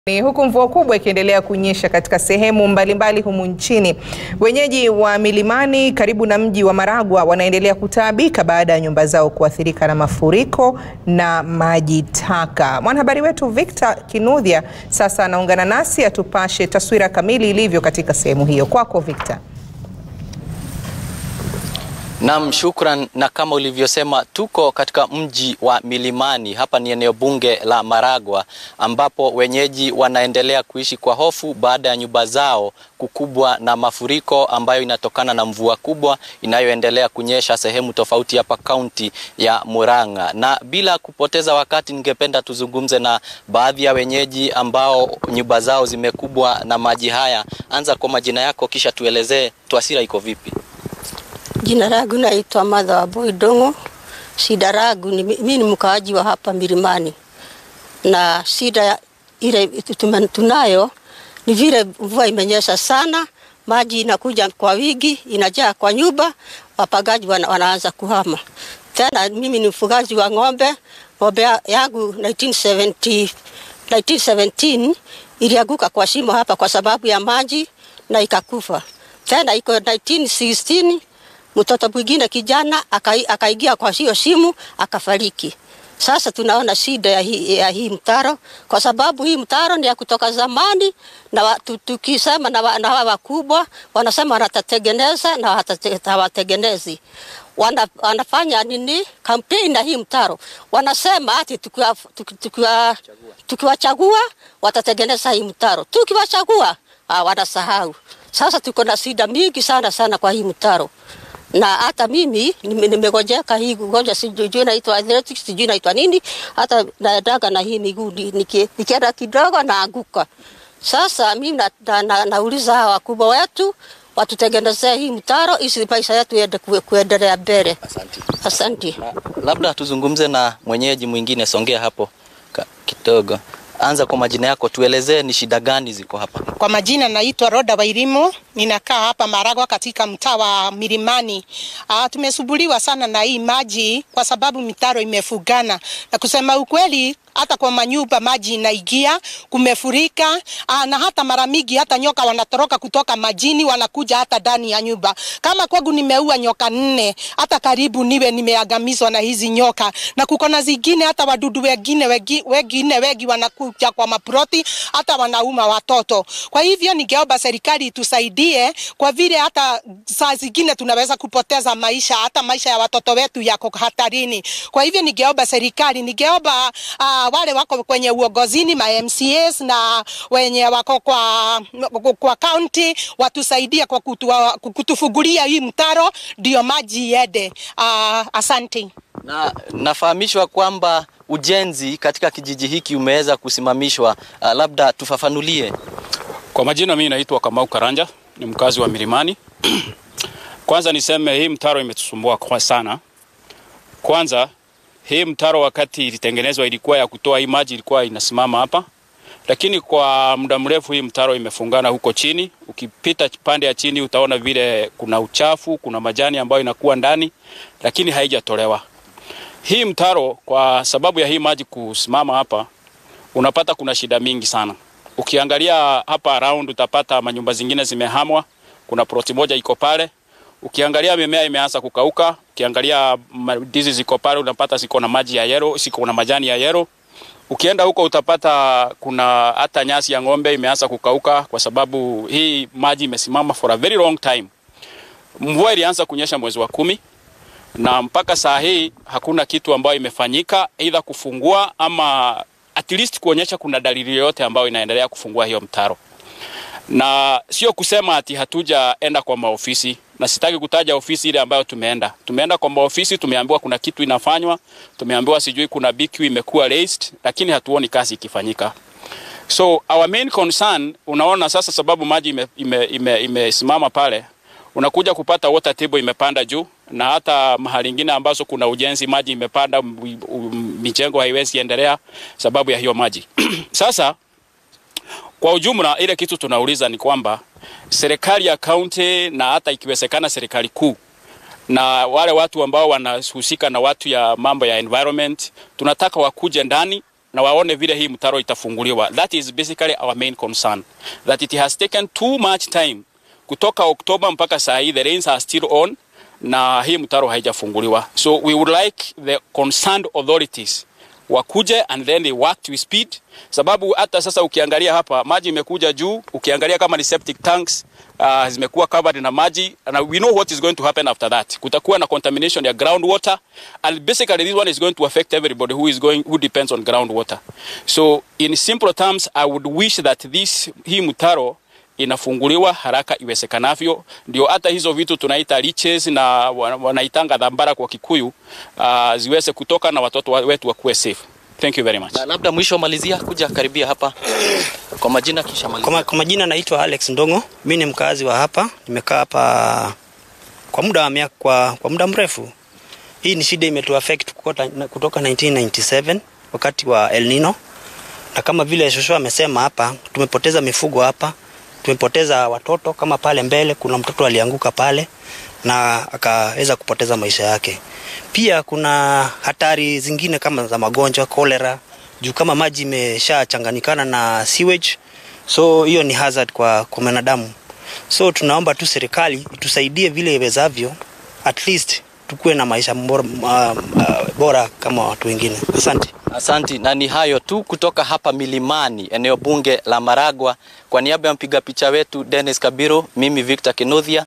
Ni huku mvua kubwa ikiendelea kunyesha katika sehemu mbalimbali humu nchini. Wenyeji wa milimani karibu na mji wa Maragwa wanaendelea kutaabika baada ya nyumba zao kuathirika na mafuriko na maji taka. Mwanahabari wetu Victor Kinudhia sasa anaungana nasi atupashe taswira kamili ilivyo katika sehemu hiyo. Kwako Victor. Naam, shukran. Na kama ulivyosema, tuko katika mji wa Milimani. Hapa ni eneo bunge la Maragwa ambapo wenyeji wanaendelea kuishi kwa hofu baada ya nyumba zao kukubwa na mafuriko ambayo inatokana na mvua kubwa inayoendelea kunyesha sehemu tofauti hapa kaunti ya Murang'a. Na bila kupoteza wakati, ningependa tuzungumze na baadhi ya wenyeji ambao nyumba zao zimekubwa na maji haya. Anza kwa majina yako, kisha tuelezee taswira iko vipi. Jina langu naitwa Martha Wambui Ndung'u. Shida langu ni mimi ni mkaaji wa hapa Milimani, na shida ile tunayo ni vile mvua imenyesha sana, maji inakuja kwa wingi, inajaa kwa nyumba, wapagaji wana, wanaanza kuhama. Tena mimi ni mfugaji wa ng'ombe. Ng'ombe yangu 1970, 1917 ilianguka kwa shimo hapa kwa sababu ya maji na ikakufa. Tena iko 1916 mtoto mwingine kijana akaingia kwa hiyo simu akafariki. Sasa tunaona shida ya hii, ya hii mtaro kwa sababu hii mtaro ni ya kutoka zamani, na tukisema na hawa wakubwa wanasema watatengeneza na hawatengenezi. Wana, wanafanya nini kampeni na hii mtaro, wanasema ati tukiwachagua tukiwa, tukiwa watatengeneza hii mtaro, tukiwachagua wanasahau. Sasa tuko na shida mingi sana sana kwa hii mtaro na hata mimi nimegojeka hii ugonjwa, sijui naitwa arthritis, sijui naitwa nini, hata naendaga na hii miguu nikienda kidogo naanguka. Sasa mimi na, na, na, nauliza hawa wakubwa wetu watutengenezee hii mtaro ili maisha yetu iende kuendelea mbele. Asante. Asante. Labda tuzungumze na mwenyeji mwingine, songea hapo kidogo. Anza kwa majina yako, tuelezee ni shida gani ziko hapa. Kwa majina naitwa Roda Wairimu, ninakaa hapa Maragwa katika mtaa wa Milimani. Ah, tumesubuliwa sana na hii maji kwa sababu mitaro imefugana, na kusema ukweli hata kwa manyumba maji inaingia, kumefurika. Aa, na hata mara mingi hata nyoka wanatoroka kutoka majini wanakuja hata ndani ya nyumba. Kama kwangu nimeua nyoka nne, hata karibu niwe nimeangamizwa na hizi nyoka, na kuko na zingine hata wadudu wengine wegi, wengine wengi wanakuja kwa maproti hata wanauma watoto. Kwa hivyo ningeomba serikali itusaidie, kwa vile hata saa zingine tunaweza kupoteza maisha, hata maisha ya watoto wetu yako hatarini. Kwa hivyo ningeomba serikali, ningeomba uh, wale wako kwenye uongozini ma MCAs na wenye wako kwa kwa county watusaidie kwa kutua, kutufungulia hii mtaro ndio maji iende. Uh, asante. Na nafahamishwa kwamba ujenzi katika kijiji hiki umeweza kusimamishwa. Uh, labda tufafanulie. Kwa majina, mimi naitwa Kamau Karanja, ni mkazi wa Milimani. Kwanza niseme hii mtaro imetusumbua kwa sana. Kwanza hii mtaro wakati ilitengenezwa ilikuwa ya kutoa hii maji ilikuwa inasimama hapa, lakini kwa muda mrefu hii mtaro imefungana huko chini. Ukipita pande ya chini utaona vile kuna uchafu, kuna majani ambayo inakuwa ndani, lakini haijatolewa hii mtaro. Kwa sababu ya hii maji kusimama hapa, unapata kuna shida mingi sana. Ukiangalia hapa around utapata manyumba zingine zimehamwa, kuna ploti moja iko pale Ukiangalia mimea imeanza kukauka. Ukiangalia ndizi ziko pale, unapata ziko na maji ya yero, ziko na majani ya yero. Ukienda huko utapata kuna hata nyasi ya ng'ombe imeanza kukauka, kwa sababu hii maji imesimama for a very long time. Mvua ilianza kunyesha mwezi wa kumi na mpaka saa hii hakuna kitu ambayo imefanyika, aidha kufungua ama at least kuonyesha kuna dalili yoyote ambayo inaendelea kufungua hiyo mtaro, na sio kusema ati hatujaenda kwa maofisi na sitaki kutaja ofisi ile ambayo tumeenda. Tumeenda kwa maofisi, tumeambiwa kuna kitu inafanywa, tumeambiwa sijui kuna BQ imekuwa raised, lakini hatuoni kazi ikifanyika. So our main concern, unaona sasa, sababu maji imesimama ime, ime, ime pale, unakuja kupata water table imepanda juu, na hata mahali ingine ambazo kuna ujenzi maji imepanda, mijengo haiwezi endelea sababu ya hiyo maji sasa kwa ujumla ile kitu tunauliza ni kwamba serikali ya kaunti na hata ikiwezekana serikali kuu na wale watu ambao wanahusika na watu ya mambo ya environment, tunataka wakuje ndani na waone vile hii mtaro itafunguliwa. That is basically our main concern that it has taken too much time kutoka Oktoba mpaka saa hii the rains are still on na hii mtaro haijafunguliwa. So we would like the concerned authorities wakuje and then they work with speed, sababu hata sasa ukiangalia hapa maji imekuja juu, ukiangalia kama ni septic tanks uh, zimekuwa covered na maji and we know what is going to happen after that. Kutakuwa na contamination ya groundwater and basically this one is going to affect everybody who is going who depends on groundwater. So in simple terms I would wish that this hii mtaro inafunguliwa haraka iwezekanavyo, ndio hata hizo vitu tunaita leeches na wanaitanga dhambara kwa Kikuyu uh, ziweze kutoka na watoto wetu wakuwe safe. Thank you very much. Na labda mwisho malizia kuja karibia hapa kwa majina kisha malizia. Kwa, kwa majina naitwa Alex Ndongo. Mimi ni mkazi wa hapa, nimekaa hapa kwa muda wa miaka kwa, kwa muda mrefu. Hii ni shida imetu affect kutoka, kutoka 1997 wakati wa El Nino, na kama vile Shosho amesema hapa, tumepoteza mifugo hapa, tumepoteza watoto. Kama pale mbele kuna mtoto alianguka pale na akaweza kupoteza maisha yake. Pia kuna hatari zingine kama za magonjwa kolera, juu kama maji imeshachanganyikana na sewage, so hiyo ni hazard kwa, kwa mwanadamu. So tunaomba tu serikali itusaidie vile iwezavyo, at least tukuwe na maisha bora, uh, uh, bora kama watu wengine. Asante. Asanti, na ni hayo tu kutoka hapa milimani, eneo bunge la Maragwa. Kwa niaba ya mpiga picha wetu Dennis Kabiro, mimi Victor Kinuthia